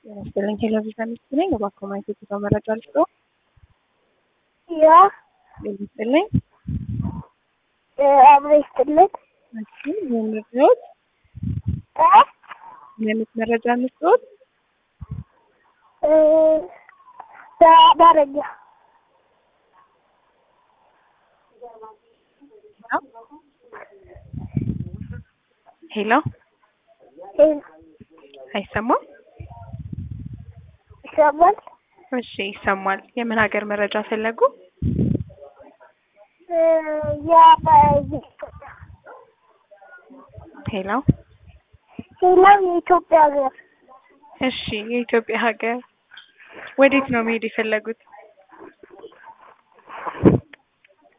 ጤና ይስጥልኝ ቴሌቪዥን ሚስት ነኝ። እባክዎ ማየት የተሰው መረጃ ልስጥዎ። ያ ጤና ይስጥልኝ። አብሮ ይስጥልን። እሺ ይህን ልስጥዎት? እ የምት መረጃ ልስጥዎት? እ በአማርኛ ሄሎ ሄሎ አይሰማም? ይሰማል? እሺ ይሰማል። የምን ሀገር መረጃ ፈለጉ? እ የኢትዮጵያ ሄሎ ሌላ የኢትዮጵያ ሀገር እሺ የኢትዮጵያ ሀገር ወዴት ነው መሄድ የፈለጉት?